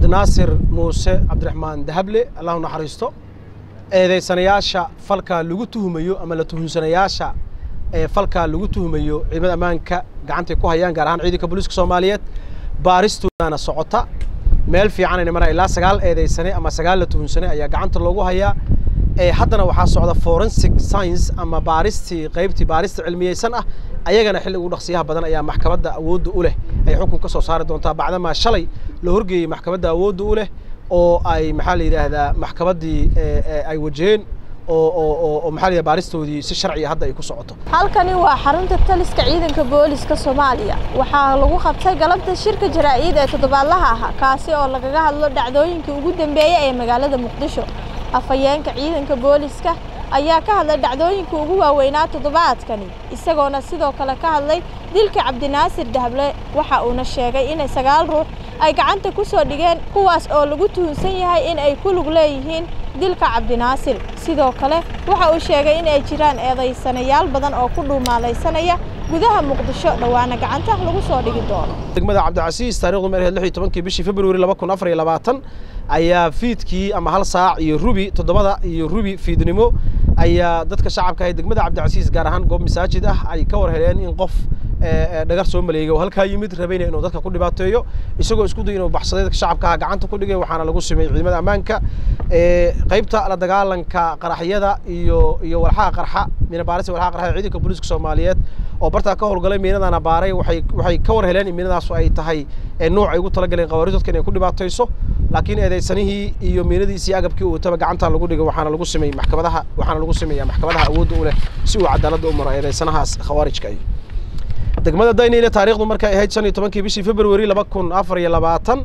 naasir muuse cabdiraxmaan dahable allahu naxariisto eedeysanayaasha falkaa lagu tuhumayo ama la tuhunsanayaasha ee falkaa lagu tuhumayo ciidamada ammaanka gacantay ku hayaan gaar ahaan ciidanka booliiska soomaaliyeed baaristoodana socota meel fiicanayna maraa ilaa sagaal eedeysane ama sagaal la tuhunsanay ayaa gacanta loogu hayaa ee haddana waxaa socda forensic science ama baaristii qaybtii baarista cilmiyeysan ah ayagana xilli ugu dhaqsiyaha badan ayaa maxkamadda awoodda u leh ay xukun ka soo saari doontaa bacdamaa shalay la horgeeyey maxkamadda awoodda u leh oo ay maxaa la yidhaahdaa maxkamaddii ay wajaheen oo oo oo oo maxaa la yidhahdaa baaristoodii si sharciya hadda ay ku socoto halkani waa xarunta taliska ciidanka booliska soomaaliya waxaa lagu qabtay galabta shirka jaraa'id ee toddobaadlaha ah kaasi oo lagaga hadlo dhacdooyinkii ugu dambeeyey ee magaalada muqdisho afhayeenka ciidanka booliska ayaa ka hadlay dhacdooyinka ugu waaweynaa toddobaadkani isagoona sidoo kale ka hadlay dilka cabdinaasir dahable waxa uuna sheegay inay sagaal ruux ay gacanta ku soo dhigeen kuwaas oo lagu tuhunsan yahay in ay ku lug leeyihiin dilka cabdinaasir sidoo kale waxa uu sheegay in ay jiraan eedaysanayaal badan oo ku dhuumaalaysanaya gudaha muqdisho dhowaana gacanta lagu soo dhigi doono degmada cabdicasiis taarikhdu meerheed lix iyo tobankii bishii februari laba kun afar iyo labaatan ayaa fiidkii ama hal saac iyo rubi toddobada iyo rubi fiidnimo ayaa dadka shacabka ahay degmada cabdicasiis gaar ahaan goob masaajid ah ay ka war heleen in qof dhagar soo maleegay oo halkaa yimid rabayna inuu dadka ku dhibaateeyo isagoo isku day inuu baxsaday dadka shacabka ah gacanta ku dhigay waxaana lagu simay ciidamada ammaanka qaybta la dagaalanka qaraxyada iyo iyo walxaha qarxa miina baarista walxaha qarxa ciidanka booliiska soomaaliyeed oo bartaa ka howlgalay miinadana baaray waxay waxay ka war heleen in miinadaasu ay tahay nooc ay ugu talagaleen qawaariid dadka inay ku dhibaatayso laakiin eedeysanihii iyo miinadiisii iyo agabkii uu wataba gacanta lagu dhigay waxaana lagu simay maxkamadaha waxaana lagu sameeyaa maxkamadaha awoodda u leh si uu cadaaladda u maro eedeysanahaas khawaarijka ay degmada dayniile taariikhdu markay ahayd shan iyo tobankii bishii februari laba kun afar iyo labaatan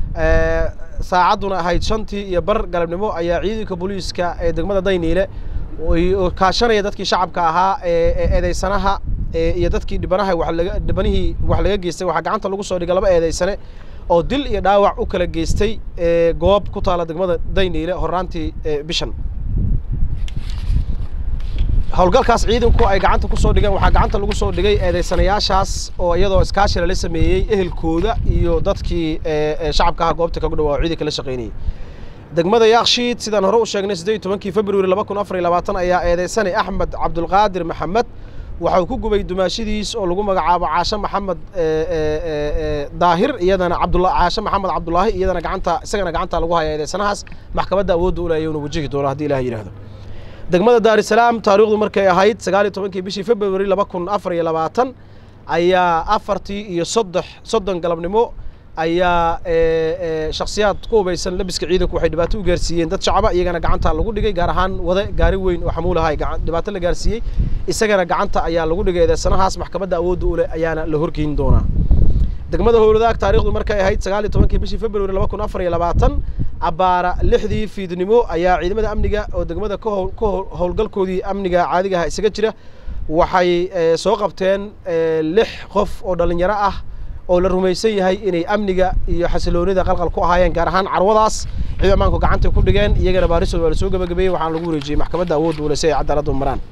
saacadduna ahayd shantii iyo bar galabnimo ayaa ciidanka booliiska ee degmada dayniile kaashanaya dadkii shacabka ahaa ee eedeysanaha iyo dadkii dhibanaha walaga dhibanihii wax laga geystay waxaa gacanta lagu soo dhigay laba eedeysane oo dil iyo dhaawac u kala geystay goob ku taala degmada dayniile horraantii bishan howlgalkaas ciidanku ay gacanta ku soo dhigeen waxaa gacanta lagu soo dhigay eedeysanayaashaas oo iyadoo iskaashi lala sameeyey ehelkooda iyo dadkii shacabka aha goobta kagu dhawaa ciidanka la shaqaynayay degmada yaakshiid sidaan hore u sheegnay siddeed iyo tobankii februari laba kun afar iyo labaatan ayaa eedeysanay axmed cabdulqaadir maxamed waxa uu ku gubay dumaashadiis oo lagu magacaabo caashe maxamed daahir iyadana cabdula caashe maxamed cabdulaahi iyadana gacanta isagana gacanta lagu haya eedeysanahaas maxkamadda awoodda u leeyay una wajihi doono haddii ilaah yidhaahdo degmada daarisalaam taariikhdu markay ahayd sagaal iyo tobankii bishii februari laba kun afar iyo labaatan ayaa afartii iyo soddex soddon galabnimo ayaa shakhsiyaad ku hubaysan labiska ciidanku waxay dhibaato u gaarsiiyeen dad shacaba iyagana gacanta lagu dhigay gaar ahaan wade gaari weyn oo xamuulahay dhibaato la gaarsiiyey isagana gacanta ayaa lagu dhigay eedeysanahaas maxkamadda awoodda u leh ayaana la horgeyn doonaa degmada howladaag taariikhdu markay ahayd sagaal iyo tobankii bishii februari laba kun afar iyo labaatan abbaara lixdii fiidnimo ayaa ciidamada amniga oo degmada ka howlgalkoodii amniga caadiga aha isaga jira waxay soo qabteen lix qof oo dhallinyaro ah oo la rumaysan yahay inay amniga iyo xasiloonida qalqal ku ahaayeen gaar ahaan carwadaas ciidan ammaanku gacantay ku dhigeen iyagana baaristood waa la soo gabagabeeyey waxaana lagu wareejiyey maxkamadda awoodda ule si ay cadaaladda u maraan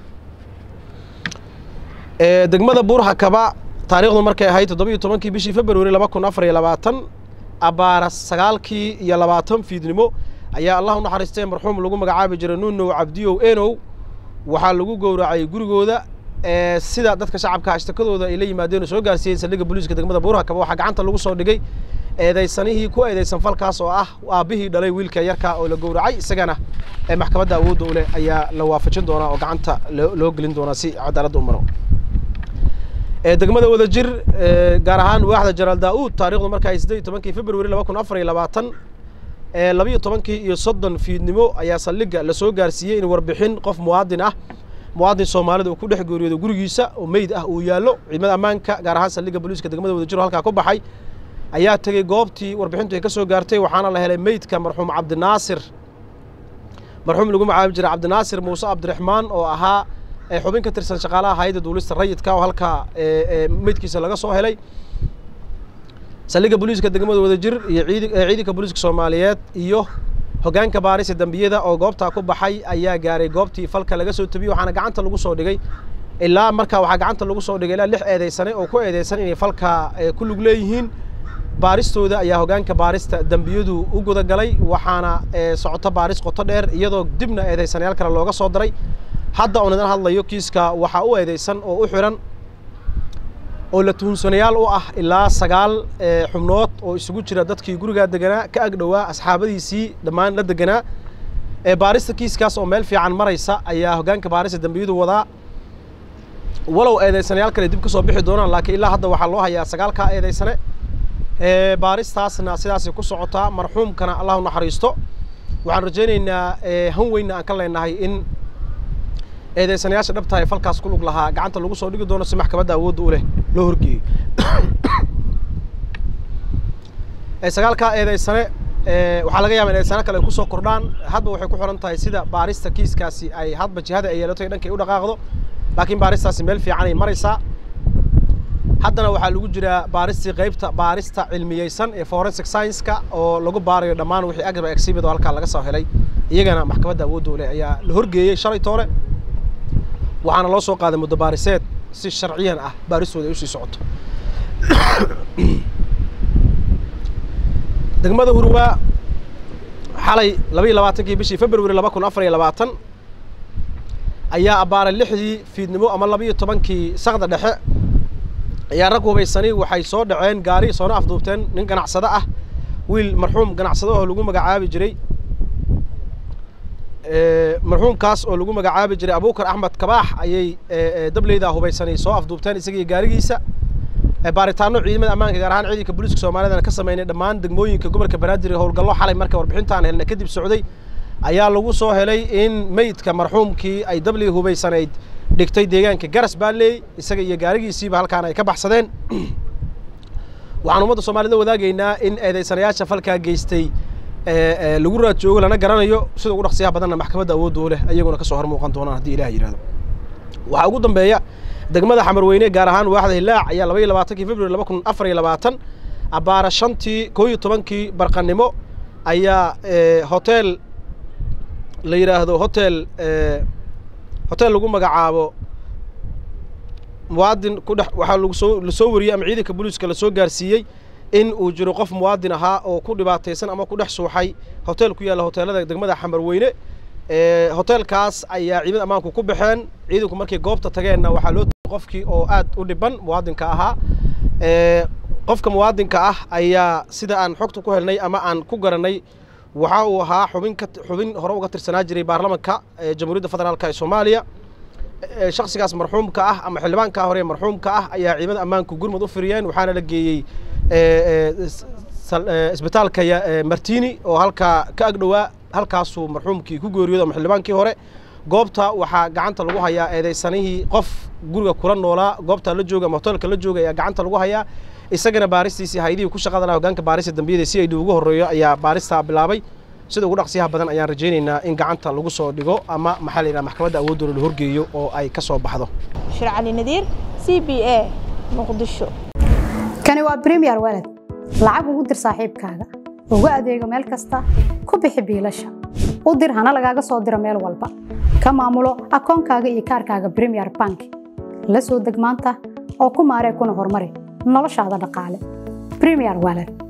degmada buurhakaba taariikhdu markay ahayd toddoba iyo tobankii bishii februari laba kun afar iyo labaatan abbaara sagaalkii iyo labaatan fiidnimo ayaa allah u naxariistay marxuum lagu magacaabi jiray nunow cabdiyow enow waxaa lagu gowracay gurigooda sida dadka shacabka ashtakadooda ay la yimaadeen oo soo gaarsiiyeen saldhigga booliiska degmada buurhakaba waxaa gacanta lagu soo dhigay eedeysanihii ku eedeysan falkaas oo ah aabbihii dhalay wiilka yarka oo la gowracay isagana maxkamadda awoodda u leh ayaa la waafajin doonaa oo gacanta loo gelin doonaa si cadaaladda u maro degmada wadajir gaar ahaan waaxda jaraal daa'uud taarikhdu marka ay siddeed iyo tobankii februari laba kun afar iyo labaatan labiyo tobankii iyo soddon fiidnimo ayaa saldhigga lasoo gaarsiiyey in warbixin qof muwaadin ah muwaadin soomaalida uu ku dhex geeriyoodo gurigiisa oo meyd ah uu yaallo ciidamada ammaanka gaar ahaan saldhigga booliiska degmada wadajir oo halkaa ku baxay ayaa tegey goobtii warbixintu ay ka soo gaartay waxaana la helay meydka marxuum cabdinaasir marxuum lagu magacaabi jiray cabdinaasir muuse cabdiraxmaan oo ahaa xubin ka tirsan shaqaalaha hayadda duulista rayidka oo halkaa meydkiisa laga soo helay saldhigga booliiska degmada wadajir iyo ciidanka booliiska soomaaliyeed iyo hoggaanka baarisa dembiyada oo goobtaa ku baxay ayaa gaaray goobtii falka laga soo tabiyey waxaana gacanta lagu soo dhigay ilaa markaa waxaa gacanta lagu soo dhigay ilaa lix eedeysane oo ku eedeysan inay falka ku lug leeyihiin baaristooda ayaa hoggaanka baarista dembiyadu u gudagalay waxaana socoto baaris qoto dheer iyadoo dibna eedaysanayaal kale looga soo diray hadda oon idin hadlayo kiiska waxaa u eedaysan oo u xiran oo la tuhunsanayaal u ah ilaa sagaal xubnood oo isugu jira dadkii gurigaa deganaa ka agdhowaa asxaabadiisii dhammaan la deganaa baarista kiiskaas oo meel fiican maraysa ayaa hoggaanka baarista dembiyadu wadaa walow eedaysanayaal kale dib ka soo bixi doonaan laakiin ilaa hadda waxaa loo hayaa sagaalkaa eedaysane baaristaasna sidaasay ku socotaa marxuumkana allah u naxariisto waxaan rajaynaynaa han weynna aan ka leenahay in eedaysanayaasha dhabta ee falkaas ku lug lahaa gacanta lagu soo dhigi doono si maxkamadda awoodda u leh loo horgeeyo sagaalkaa eedaysane waxaa laga yaaba in eedaysano kale ay kusoo kordhaan hadba waxay ku xiran tahay sida baarista kiiskaasi ay hadba jihada ay yeelato iyo dhankay u dhaqaaqdo laakiin baaristaasi meel fiican ay maraysaa haddana waxaa lagu jiraa baaristii qaybta baarista cilmiyeysan ee forensic science-ka oo lagu baarayo dhammaan wixii agaba exhibit oo halkaa laga soo helay iyagana maxkamadda awoodda u leh ayaa la horgeeyey shalay toole waxaana loo soo qaaday muddo baariseed si sharciyan ah baaristooda ay usii socoto degmada hurwaa xalay laba iyo labaatankii bishii february laba kun afar iyo labaatan ayaa abbaaray lixdii fiidnimo ama laba iyo tobankii sakda dhexe ayaa rag hubaysani waxay soo dhaceen gaari soona afduubteen nin ganacsado ah wiil marxuum ganacsado oo lagu magacaabi jiray marxuumkaas oo lagu magacaabi jiray abuukar axmed kabaax ayay dableyda hubaysanay soo afduubteen isagiiyo gaarigiisa baaritaano ciidamada ammaanka gaar ahaan ciidanka booliiska soomaaliyadana ka sameynay dhammaan degmooyinka gobolka banaadir howlgallo xalay marka warbixintaan helna kadib socday ayaa lagu soo helay in meydka marxuumkii ay dabley hubaysanayd dhigtay deegaanka garas baaleey isaga iyo gaarigiisiiba halkaan ay ka baxsadeen waxaan ummadda soomaalida wadaagaynaa in eedaysanayaasha falkaa geystay lagu raad joogo lana garanayo sida ugu dhaqsiyaha badanna maxkamadda awoodda u leh ayaguna kasoo hor muuqan doonaan haddii ilaah yidhahdo waxaa ugu dambeeya degmada xamarweyne gaar ahaan waaxda hilaac ayaa laba iyo labaatankii february laba kun afar iyo labaatan abbaara shantii koo iyo tobankii barqanimo ayaa hotel la yidhaahdo hotel hotel lagu magacaabo muwaadin ku dhex waxaa lagu soo lasoo wariyey ama ciidanka booliiska lasoo gaarsiiyey in uu jiro qof muwaadin ahaa oo ku dhibaataysan ama ku dhex suuxay hotel ku yaalla hoteelada degmada xamarweyne hoteelkaas ayaa ciidamada ammaanku ku baxeen ciidanku markay goobta tageenna waxaa loo tegay qofkii oo aad u dhiban muwaadinka ahaa qofka muwaadinka ah ayaa sida aan xogta ku helnay ama aan ku garanay waxa uu ahaa xubin ka xubin hore uga tirsanaa jiray baarlamanka jamhuuriyadda federaalka ee soomaaliya shaksigaas marxuumka ah ama xildhibaanka hore marxuumka ah ayaa ciidamada ammaanku gurmud u firiyeen waxaana la geeyey isbitaalka martini oo halkaa ka agdhowaa halkaasuu marxuumkii ku geeriyooda ama xildhibaankii hore goobta waxaa gacanta lagu hayaa eedaysanihii qof guriga kula noolaa goobta la jooga ama hoteelka la jooga ayaa gacanta lagu hayaa isagana baaristiisii haydihii ku shaqada laha hogaanka baarista dambiyada si ay dib ugu horreeyo ayaa baaristaa bilaabay sida ugu dhaqsiyaha badan ayaan rajaynaynaa in gacanta lagu soo dhigo ama maxaa la yidhaha maxkamadda awoodooda la horgeeyo oo ay ka soo baxdo shir cali nadiir c b a muqdisho kani waa premier walad lacag ugu dir saaxiibkaaga ugu adeego meel kasta ku bixi biilasha u dir hana lagaaga soo diro meel walba ka maamulo akoonkaaga iyo kaarkaaga premier bank la soo deg maanta oo ku maaree kuna horumari noloshaada dhaqaale premier walad